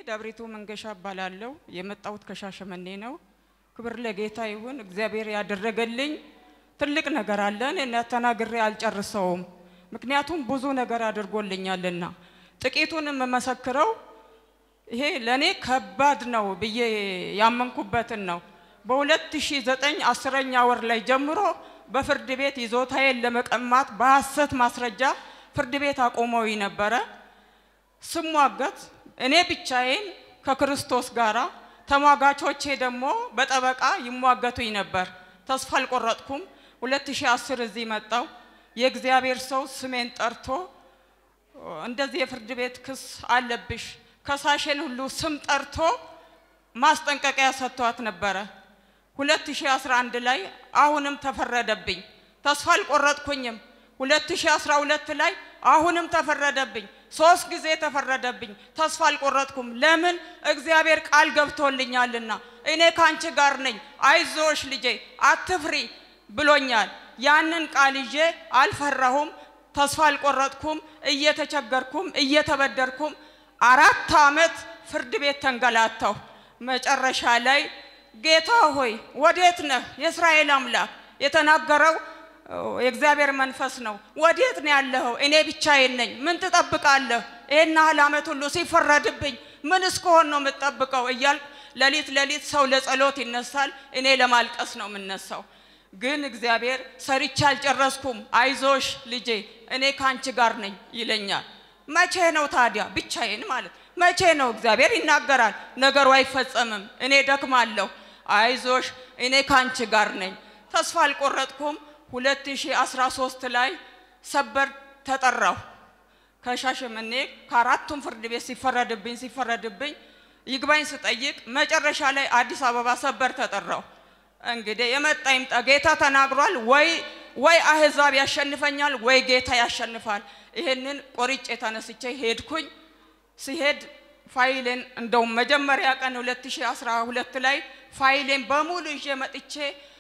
ደብሪቱ መንገሻ እባላለሁ። የመጣሁት ከሻሸመኔ ነው። ክብር ለጌታ ይሁን። እግዚአብሔር ያደረገልኝ ትልቅ ነገር አለ። እኔ ተናግሬ አልጨርሰውም፣ ምክንያቱም ብዙ ነገር አድርጎልኛልና። ጥቂቱን የምመሰክረው ይሄ ለእኔ ከባድ ነው ብዬ ያመንኩበትን ነው። በ2009 አስረኛ ወር ላይ ጀምሮ በፍርድ ቤት ይዞታዬን ለመቀማት በሐሰት ማስረጃ ፍርድ ቤት አቆመው ነበረ። ስሟገት እኔ ብቻዬን ከክርስቶስ ጋራ ተሟጋቾቼ ደግሞ በጠበቃ ይሟገቱኝ ነበር። ተስፋ አልቆረጥኩም። 2010 እዚህ መጣው። የእግዚአብሔር ሰው ስሜን ጠርቶ እንደዚህ የፍርድ ቤት ክስ አለብሽ፣ ከሳሽን ሁሉ ስም ጠርቶ ማስጠንቀቂያ ሰጥቷት ነበረ። 2011 ላይ አሁንም ተፈረደብኝ። ተስፋ አልቆረጥኩኝም። 2012 ላይ አሁንም ተፈረደብኝ። ሶስት ጊዜ ተፈረደብኝ። ተስፋ አልቆረጥኩም። ለምን? እግዚአብሔር ቃል ገብቶልኛልና እኔ ካንቺ ጋር ነኝ፣ አይዞሽ ልጄ አትፍሪ ብሎኛል። ያንን ቃል ይዤ አልፈራሁም፣ ተስፋ አልቆረጥኩም። እየተቸገርኩም እየተበደርኩም አራት ዓመት ፍርድ ቤት ተንገላታሁ። መጨረሻ ላይ ጌታ ሆይ ወዴት ነህ? የእስራኤል አምላክ የተናገረው የእግዚአብሔር መንፈስ ነው። ወዴት ነው ያለኸው? እኔ ብቻዬን ነኝ። ምን ትጠብቃለህ? ይሄን ያህል ዓመት ሁሉ ሲፈረድብኝ ምን እስከሆን ነው የምትጠብቀው? እያልኩ ሌሊት ሌሊት ሰው ለጸሎት ይነሳል፣ እኔ ለማልቀስ ነው የምነሳው። ግን እግዚአብሔር ሰርቼ አልጨረስኩም፣ አይዞሽ ልጄ እኔ ከአንቺ ጋር ነኝ ይለኛል። መቼ ነው ታዲያ ብቻዬን ማለት መቼ ነው? እግዚአብሔር ይናገራል፣ ነገሩ አይፈጸምም። እኔ ደክማለሁ፣ አይዞሽ እኔ ከአንቺ ጋር ነኝ። ተስፋ አልቆረጥኩም። 2013 ላይ ሰበር ተጠራሁ። ከሻሸመኔ ከአራቱም ፍርድ ቤት ሲፈረድብኝ ሲፈረድብኝ ይግባኝ ስጠይቅ መጨረሻ ላይ አዲስ አበባ ሰበር ተጠራሁ። እንግዲህ የመጣ ይምጣ፣ ጌታ ተናግሯል። ወይ ወይ አህዛብ ያሸንፈኛል ወይ ጌታ ያሸንፋል። ይሄንን ቆርጬ ተነስቼ ሄድኩኝ። ሲሄድ ፋይሌን እንደውም መጀመሪያ ቀን 2012 ላይ ፋይሌን በሙሉ ይዤ መጥቼ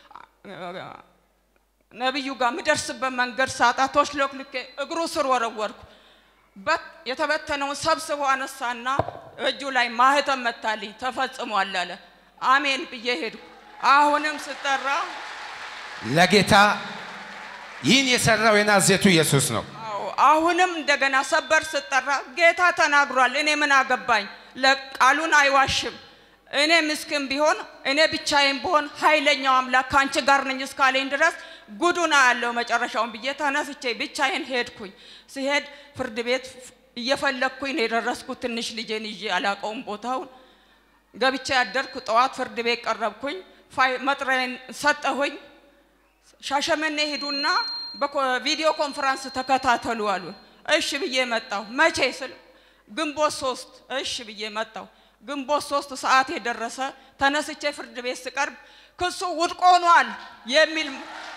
ነቢዩ ጋር ምደርስበት መንገድ ሳጣ ተሽሎክልኬ እግሩ ስር ወረወርኩ። የተበተነውን ሰብስቦ አነሳና እጁ ላይ ማህተም መታልኝ። ተፈጽሟል አለ። አሜን ብዬ ሄድኩ። አሁንም ስጠራ ለጌታ ይህን የሰራው የናዝሬቱ ኢየሱስ ነው። አዎ፣ አሁንም እንደገና ሰበር ስጠራ ጌታ ተናግሯል። እኔ ምን አገባኝ? ለቃሉን አይዋሽም። እኔ ምስኪን ቢሆን እኔ ብቻዬን ብሆን ኃይለኛው አምላክ ከአንቺ ጋር ነኝ እስካለኝ ድረስ ጉዱና ያለው መጨረሻውን ብዬ ተነስቼ ብቻዬን ሄድኩኝ። ሲሄድ ፍርድ ቤት እየፈለግኩኝ ነው የደረስኩት። ትንሽ ልጄን ይዤ አላቀውም ቦታውን ገብቼ ያደርኩ። ጠዋት ፍርድ ቤት ቀረብኩኝ። መጥሪያን ሰጠሁኝ። ሻሸመኔ ሂዱና በቪዲዮ ኮንፈረንስ ተከታተሉ አሉን። እሺ ብዬ መጣሁ። መቼ ስል ግንቦት ሶስት እሺ ብዬ መጣሁ። ግንቦት ሶስት ሰዓት የደረሰ ተነስቼ ፍርድ ቤት ስቀርብ ክሱ ውድቅ ሆኗል የሚል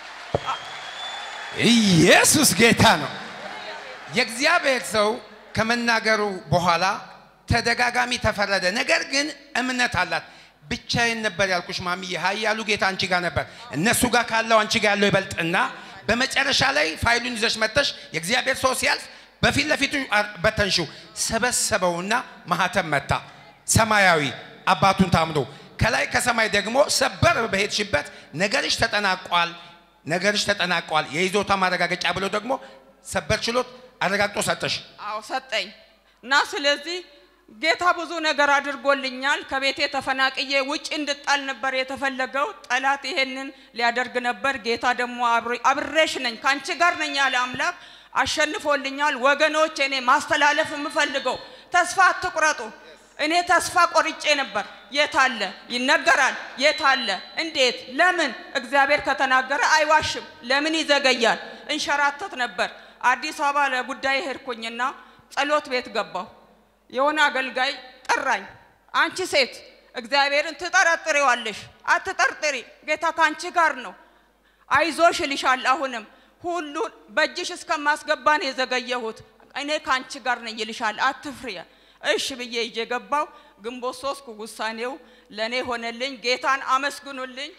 ኢየሱስ ጌታ ነው። የእግዚአብሔር ሰው ከመናገሩ በኋላ ተደጋጋሚ ተፈረደ። ነገር ግን እምነት አላት። ብቻዬን ነበር ያልኩሽ ማሚዬ፣ ኃያሉ ጌታ አንቺ ጋር ነበር። እነሱ ጋር ካለው አንቺ ጋር ያለው ይበልጥና በመጨረሻ ላይ ፋይሉን ይዘሽ መጥተሽ የእግዚአብሔር ሰው ሲያልፍ በፊት ለፊቱ በተንሽው ሰበሰበውና ማህተም መታ። ሰማያዊ አባቱን ታምኖ ከላይ ከሰማይ ደግሞ ሰበር በሄድሽበት ነገርሽ ተጠናቋል፣ ነገርሽ ተጠናቋል፣ የይዞታ ማረጋገጫ ብሎ ደግሞ ሰበር ችሎት አረጋግጦ ሰጠሽ። አዎ ሰጠኝ እና ስለዚህ ጌታ ብዙ ነገር አድርጎልኛል። ከቤቴ ተፈናቅዬ ውጭ እንድጣል ነበር የተፈለገው። ጠላት ይሄንን ሊያደርግ ነበር። ጌታ ደግሞ አብሬሽ ነኝ ከአንቺ ጋር ነኝ ያለ አምላክ አሸንፎልኛል። ወገኖች፣ እኔ ማስተላለፍ የምፈልገው ተስፋ አትቁረጡ። እኔ ተስፋ ቆርጬ ነበር። የት አለ ይነገራል። የት አለ እንዴት? ለምን? እግዚአብሔር ከተናገረ አይዋሽም። ለምን ይዘገያል? እንሸራተት ነበር። አዲስ አበባ ለጉዳይ ሄድኩኝና ጸሎት ቤት ገባሁ። የሆነ አገልጋይ ጠራኝ። አንቺ ሴት እግዚአብሔርን ትጠረጥሪዋለሽ። አትጠርጥሪ፣ ጌታ ከአንቺ ጋር ነው። አይዞሽ ይልሻል። አሁንም ሁሉ በእጅሽ እስከማስገባን የዘገየሁት እኔ ከአንቺ ጋር ነኝ ይልሻል። አትፍሪ። እሺ ብዬ ይዤ ገባው። ግንቦት ሶስት ውሳኔው ለእኔ ሆነልኝ። ጌታን አመስግኑልኝ።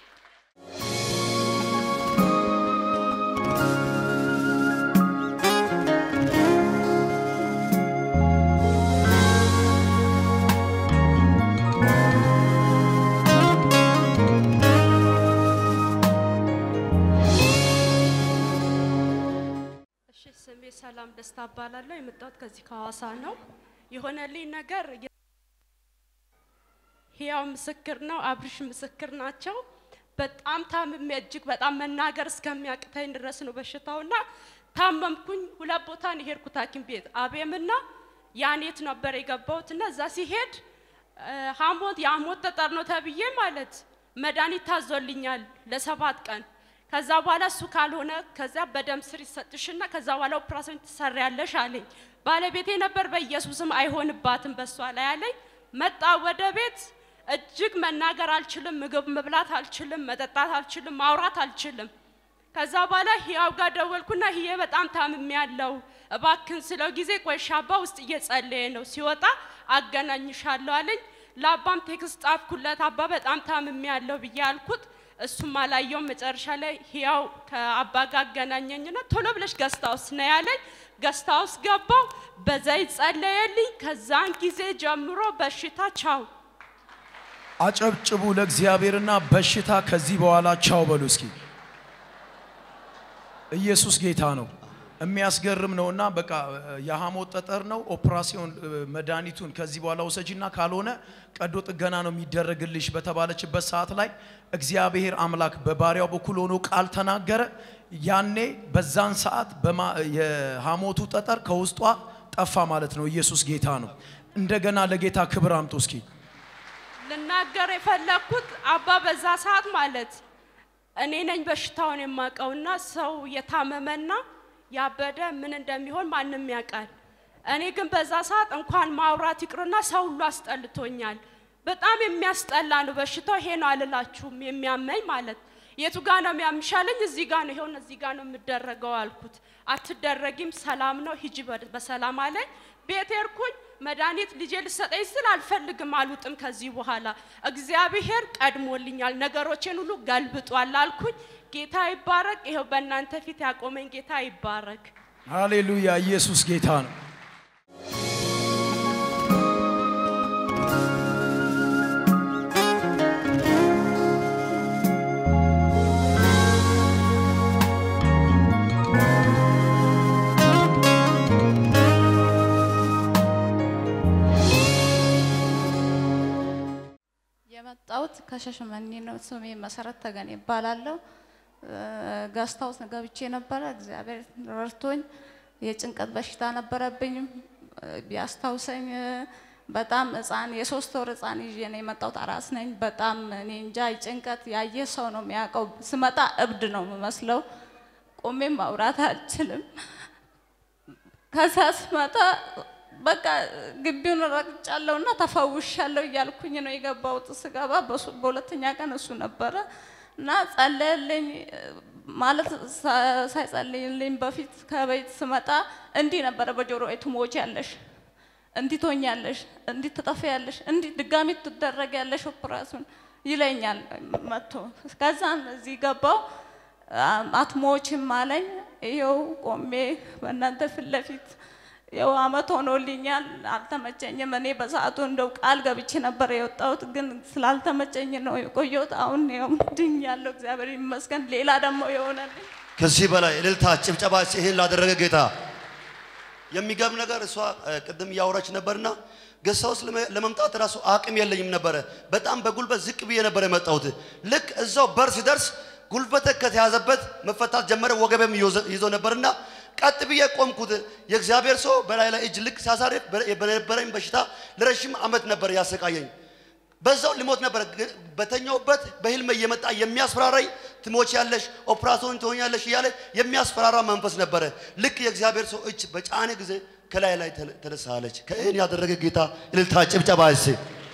ሰላም ደስታ እባላለሁ። የመጣሁት ከዚህ ከሐዋሳ ነው። የሆነልኝ ነገር ህያው ምስክር ነው። አብርሽ ምስክር ናቸው። በጣም ታምሜ እጅግ በጣም መናገር እስከሚያቅተኝ ድረስ ነው በሽታውና ታመምኩኝ። ሁለት ቦታ ነው የሄድኩት ሐኪም ቤት አቤምና ያኔት ነበር የገባሁት እና እዛ ሲሄድ ሐሞት የሐሞት ጠጠር ነው ተብዬ ማለት መድኃኒት ታዞልኛል ለሰባት ቀን ከዛ በኋላ እሱ ካልሆነ ከዛ በደም ስር ይሰጥሽና ከዛ በኋላ ኦፕራሲዮን ትሰሪያለሽ አለኝ። ባለቤቴ ነበር በኢየሱስም አይሆንባትም በሷ ላይ አለኝ። መጣ ወደ ቤት እጅግ መናገር አልችልም፣ ምግብ መብላት አልችልም፣ መጠጣት አልችልም፣ ማውራት አልችልም። ከዛ በኋላ ህያው ጋር ደወልኩና ህዬ በጣም ታምሜ ያለው እባክን ስለው ጊዜ ቆይ ሻባ ውስጥ እየጸለየ ነው ሲወጣ አገናኝሻለሁ አለኝ። ለአባም ቴክስት ጻፍኩለት። አባ በጣም ታምሜ ያለው ብዬ አልኩት። እሱም አላየውም። መጨረሻ ላይ ህያው ከአባ ጋር አገናኘኝና ቶሎ ብለሽ ገስታውስ ነው ያለኝ። ገስታውስ ገባው፣ በዘይት ጸለየልኝ። ከዛን ጊዜ ጀምሮ በሽታ ቻው። አጨብጭቡ ለእግዚአብሔርና በሽታ ከዚህ በኋላ ቻው በሉ እስኪ። ኢየሱስ ጌታ ነው። የሚያስገርም ነውና በቃ የሐሞት ጠጠር ነው። ኦፕራሲዮን መድኃኒቱን ከዚህ በኋላ ውሰጂና ካልሆነ ቀዶ ጥገና ነው የሚደረግልሽ በተባለችበት ሰዓት ላይ እግዚአብሔር አምላክ በባሪያው በኩል ሆኖ ቃል ተናገረ። ያኔ በዛን ሰዓት የሐሞቱ ጠጠር ከውስጧ ጠፋ ማለት ነው። ኢየሱስ ጌታ ነው። እንደገና ለጌታ ክብር አምጡ እስኪ። ልናገር የፈለግኩት አባ በዛ ሰዓት ማለት እኔ ነኝ በሽታውን የማውቀውና ሰው የታመመና ያበደ ምን እንደሚሆን ማንም ያውቃል። እኔ ግን በዛ ሰዓት እንኳን ማውራት ይቅርና ሰው ሁሉ አስጠልቶኛል። በጣም የሚያስጠላ ነው በሽታው። ይሄ ነው አልላችሁም የሚያመኝ ማለት የቱ ጋ ነው የሚያምሻለኝ? እዚህ ጋ ነው ይሄውን እዚህ ጋ ነው የምደረገው አልኩት። አትደረጊም፣ ሰላም ነው ሂጂ በሰላም አለኝ። ቤት ሄድኩኝ። መድኃኒት ልጄ ልሰጠኝ ስል አልፈልግም፣ አልውጥም ከዚህ በኋላ እግዚአብሔር ቀድሞልኛል፣ ነገሮቼን ሁሉ ገልብጧል አልኩኝ። ጌታ ይባረክ። ይኸው በእናንተ ፊት ያቆመኝ ጌታ ይባረክ። ሃሌሉያ! ኢየሱስ ጌታ ነው። የመጣሁት ከሻሸመኔ ነው። ስሜ መሰረት ተገኔ ይባላለሁ። ጋስታውስ ገብቼ ነበረ። እግዚአብሔር ረድቶኝ የጭንቀት በሽታ ነበረብኝ። ቢያስታውሰኝ በጣም ህፃን የሶስት ወር ህፃን ይዤ ነው የመጣሁት። አራስ ነኝ። በጣም እኔ እንጃ ጭንቀት ያየ ሰው ነው የሚያውቀው። ስመጣ እብድ ነው የምመስለው። ቆሜ ማውራት አልችልም። ከዛ ስመጣ በቃ ግቢውን ረግጫለሁ እና ተፈውሻለሁ እያልኩኝ ነው የገባሁት። ስገባ በሁለተኛ ቀን እሱ ነበረ እና ጸለየልኝ። ማለት ሳይጸልይልኝ በፊት ከቤት ስመጣ እንዲህ ነበረ በጆሮ ትሞች ያለሽ እንዲህ ትሆኛለሽ፣ እንዲህ ትጠፊያለሽ፣ እንዲህ ድጋሚ ትደረጊያለሽ ኦፕራሲዮን ይለኛል መጥቶ። ከዛም እዚህ ገባው አትሞችም አለኝ። ይኸው ቆሜ በእናንተ ፊት ለፊት ያው አመት ሆኖልኛል። አልተመቸኝም። እኔ በሰዓቱ እንደው ቃል ገብቼ ነበር የወጣሁት፣ ግን ስላልተመቸኝ ነው የቆየሁት። አሁን ያው ድኛለሁ፣ እግዚአብሔር ይመስገን። ሌላ ደግሞ የሆነልኝ ከዚህ በላይ እልልታ፣ ጭብጨባ ይህን ላደረገ ጌታ። የሚገርም ነገር እሷ ቅድም እያወራች ነበርና ገሳ ውስጥ ለመምጣት ራሱ አቅም የለኝም ነበረ። በጣም በጉልበት ዝቅ ብዬ ነበር የመጣሁት። ልክ እዛው በር ሲደርስ ጉልበተ ከተያዘበት መፈታት ጀመረ። ወገቤም ይዞ ነበርና ቀጥ ብዬ ቆምኩት። የእግዚአብሔር ሰው በላይ ላይ እጅ ልክ ሲያሳርፍ በነበረኝ በሽታ ለረዥም ዓመት ነበር ያሰቃየኝ። በዛው ልሞት ነበር። በተኛውበት በህልም እየመጣ የሚያስፈራራኝ ትሞች ያለሽ ኦፕራሲዮን ትሆኛለሽ እያለ የሚያስፈራራ መንፈስ ነበረ። ልክ የእግዚአብሔር ሰው እጅ በጫነ ጊዜ ከላይ ላይ ተነሳለች። ከእኔ ያደረገ ጌታ እልልታ ጭብጨባ እሴ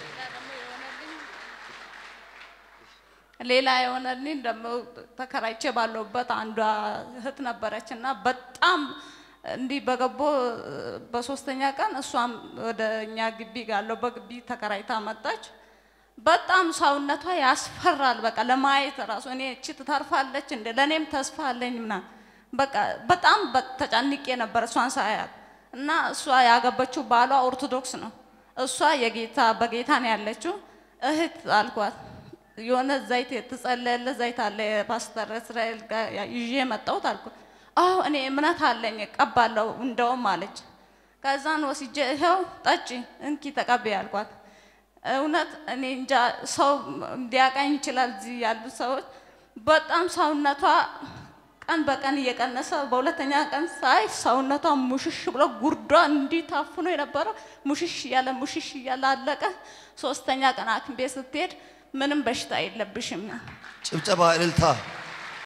ሌላ የሆነልኝ ደግሞ ተከራይቼ ባለሁበት አንዷ እህት ነበረች እና በጣም እንዲህ በገቦ በሶስተኛ ቀን እሷም ወደ እኛ ግቢ ጋለው በግቢ ተከራይታ መጣች። በጣም ሰውነቷ ያስፈራል። በቃ ለማየት ራሱ እኔ እቺ ትተርፋለች እንደ ለእኔም ተስፋ አለኝ ምናምን በቃ በጣም ተጨንቄ ነበር እሷን ሳያት እና እሷ ያገበችው ባሏ ኦርቶዶክስ ነው። እሷ የጌታ በጌታ ነው ያለችው። እህት አልኳት የሆነ ዘይት የተጸለየለ ዘይት አለ የፓስተር እስራኤል ጋር ይዤ መጣሁት አልኩት። አዎ እኔ እምነት አለኝ እቀባለሁ እንደውም አለች። ከዛን ወስጄ ይኸው ጠጪ እንኪ ተቀበይ አልኳት። እውነት እኔ እንጃ ሰው ሊያቀኝ ይችላል። እዚህ ያሉ ሰዎች በጣም ሰውነቷ ቀን በቀን እየቀነሰ በሁለተኛ ቀን ሳይ ሰውነቷ ሙሽሽ ብሎ ጉርዷ እንዲህ ታፍኖ የነበረው ሙሽሽ እያለ ሙሽሽ እያለ አለቀ። ሶስተኛ ቀን ሐኪም ቤት ስትሄድ ምንም በሽታ የለብሽም ጭብጨባ እልልታ